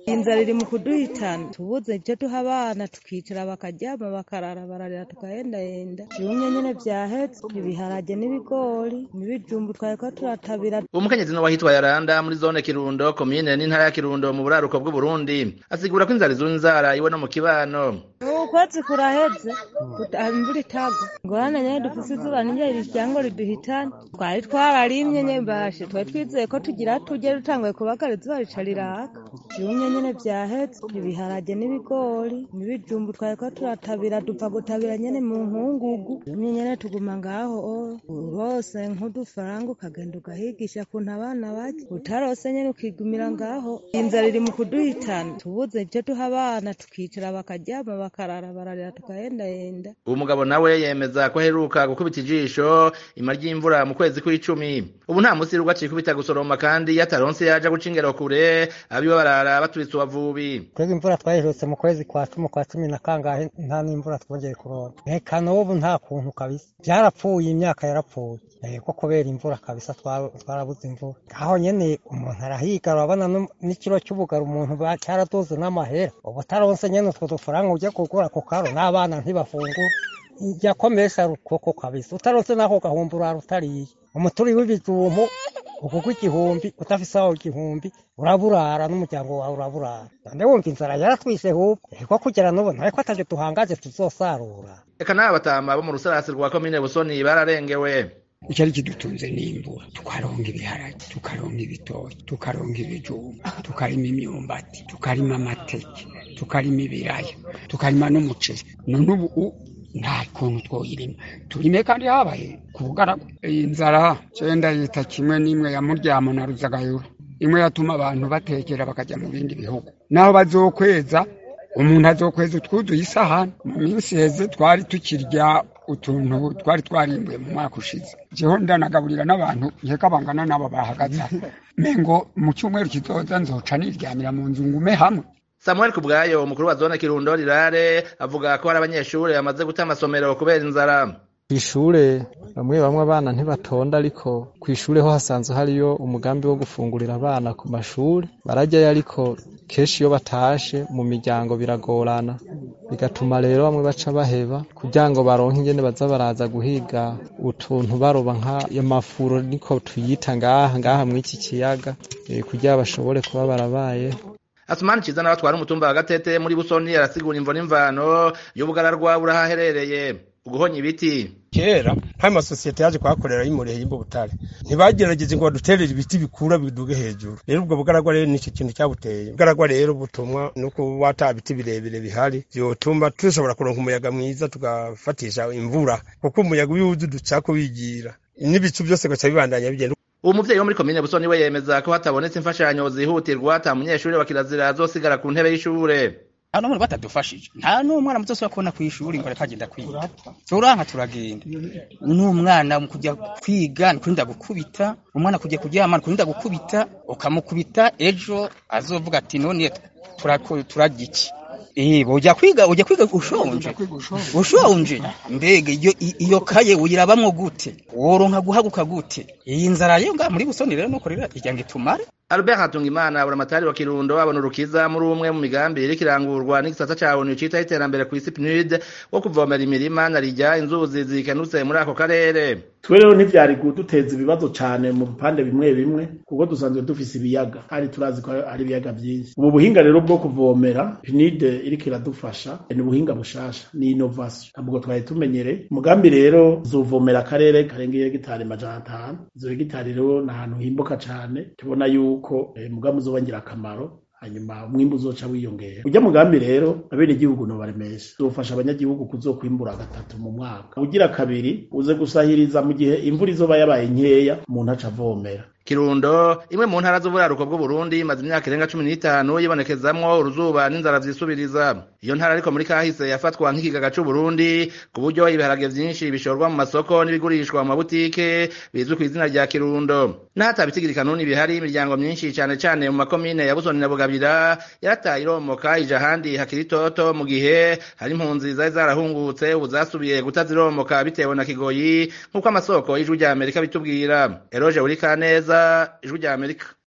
inzara iri mu kuduhitana tubuze ivyo duha abana tukicara bakaryama bakarara bararira tugahendahenda ibimwe nyene vyahetse ibiharage n'ibigori n'ibijumbu twariko turatabira umukenyezi no wahitwa yaranda muri zone kirundo komine n'intara ya kirundo mu buraruko bw'uburundi asigura ko inzara izura inzara iwe no mu kibano ukwezi kuraheze imvura itagwa ngorane nyene dufise izuba niryo riryango riduhitana twari twararimye nyene bashe twari twizeye ko tugira turye dutanguye kubagara izuba rica riraka ibimwe nyene vyahetse ibiharage n'ibigori n'ibijumbu twariko turatabira dupfa gutabira nyene mu nkungugu ibimwe nyene tuguma ngaho urose nk'udufaranga ukagenda ugahigisha kuntu abana barya utarose nyene ukigumira ngaho inzara iri mu kuduhitana tubuze ivyo duha abana tukicara bakaryama bakarara bararira tugahendahenda uwo mugabo nawe yemeza ko aheruka gukubita ijisho ima ry'imvura mu kwezi kw'icumi ubu nta musi rugwa acikubita gusoroma kandi iyo ataronse yaja guca ingero kure abiwe barara baturitse ubavubi twebwe imvura twayiherutse mu kwezi kwa cumi kwa cumi na kangahe nta n'imvura twongeye kuronka reka n'ubu nta kuntu kabisa vyarapfuye imyaka yarapfuye ko kubera imvura kabisa twarabuze imvura aho nyene umuntu arahiga urabona n'ikiro cy'ubugari umuntu cyaraduze n'amahera ubu utaronse nyene utwo dufaranga ujya kugura ku karo n'abana ntibafungura yakomesha rukoko kabisa utaronse n'ako gahumbi urara utariye umuturi w'ibijumbu ukugwa igihumbi udafise aho igihumbi uraburara n'umuryango wawe uraburara none wumva inzara yaratwishe hubwo ko kugera n'ubu nawe ko atavyo duhangaje tuzosarura reka n'aba batama bo mu rusarasi rwa komine busoni bararengewe icyari kidutunze n'imvura tukaronga ibiharage tukaronga ibitoki tukaronga ibijumba tukarima imyumbati tukarima amateke tukarima ibiraya tukarima n'umuceri none ubu nta kuntu twoyirima turime kandi habaye ku bugaragwa iyi nzara cenda yita kimwe n'imwe ya muryamo na ruzagayura imwe yatuma abantu batekera bakajya mu bindi bihugu naho bazokweza umuntu azokweza utwuzuye isahani mu minsi heze twari tukirya utuntu twari twarimbuye mu mwaka ushize jeho ndanagaburira n'abantu nkeka bangana n'abo bahagaze mengo mu cyumweru kizoza nzoca niryamira mu nzu ngume hamwe samuel kubwayo umukuru wa zone kirundo rirare avuga ko hari abanyeshuri bamaze guta amasomero kubera inzara kw'ishure bamwe bamwe abana ntibatonda ariko kw'ishure ho hasanzwe hariyo umugambi wo gufungurira abana ku mashure barajyayo ariko kenshi iyo batashe mu miryango biragorana bigatuma rero bamwe baca baheba kugira ngo baronke ingene baza baraza guhiga utuntu baroba nk'amafuro niko tuyita ngaha ngaha mw'iki kiyaga kugira bashobore kuba barabayeho Asumani Ciza nawe atwara umutumba wa Gatete muri Busoni arasigura imvo n'imvano y'ubugararwa burahaherereye uguhonya ibiti kera hari amasosiyete yaje kuhakorera y'imureye y'Imbubutare ntibagerageje ngo baduterere ibiti bikura biduge hejuru rero ubwo bugaragwa rero nicyo kintu cyabuteye bugaragwa rero butumwa nuko wata biti birebire bihari byotuma dushobora kuronka umuyaga mwiza tugafatisha imvura kuko umuyaga iyo uwuzi ducako wigira n'ibicu byose gaca bibandanya bigenda uwo muvyeyi wo muri komine busoni we yemeza ko hatabonetse imfashanyo zihutirwa ata munyeshuri wa kirazira azosigara ku ntebe y'ishure nta n'umwe batadufashije nta n'umwana muzosubira kubona kw'ishuri ngo reka agenda kwiga turanka turagenda n'umwana mu kujya kwiga ni kurinda gukubita umwana kujya kuryama ni kurinda gukubita ukamukubita ejo azovuga ati none turarya iki Eh, ujya kwiga ujya kwiga ushonje ushonje mbega iyo iyo kaye uyirabamwo gute woronka guhaguka gute iyi nzara yo nga muri busoni rero nuko rero ijya ngo itumare Albert Hatungimana buramatari wa Kirundo abona urukiza muri umwe mu migambi iri kirangurwa n'igisata ca ONU cita iterambere ku isi PNUD wo kuvomera imirima na rijya inzuzi zikenutse muri ako karere twe rero ntivyari kuduteza ibibazo cane mu bipande bimwe bimwe kuko dusanzwe dufise ibiyaga kandi turazi ko hari ibiyaga vyinshi ubu buhinga rero bwo kuvomera PNUD iriko iradufasha ni ubuhinga bushasha ni innovation ntabwo twari tumenyereye umugambi rero uzovomera akarere karengeye hegitari majana atanu izo hegitari rero ni ahantu himbuka cane tubona yuko yuko umugambi uzoba ngirakamaro hanyuma umwimbu uzoca wiyongera ujya mugambi rero abene igihugu no baremesha uzofasha abanyagihugu kuzokwimbura gatatu mu mwaka ugira kabiri uze gusahiriza mu gihe imvura izoba yabaye nkeya umuntu aca avomera Kirundo imwe mu ntara z'uburaruko bw'Uburundi imaze imyaka irenga cumi n'itanu yibonekezamwo uruzuba n'inzara vyisubiriza iyo ntara ariko muri kahise yafatwa nk'ikigaga c'Uburundi ku buryo ibiharage vyinshi bishorwa mu masoko n'ibigurishwa mu mabutike bizwi ku izina rya Kirundo n'ahata bitigiri kanuni bihari imiryango myinshi cane cane mu makomine ya Busoni na Bugabira yarataye iromoka ija ahandi hakiri toto mu gihe hari impunzi zari zarahungutse ubu zasubiye gutaziromoka bitewe na Kigoyi nk'uko amasoko y'ijwi rya Amerika bitubwira Eroje Urikaneza ijwi rya Amerika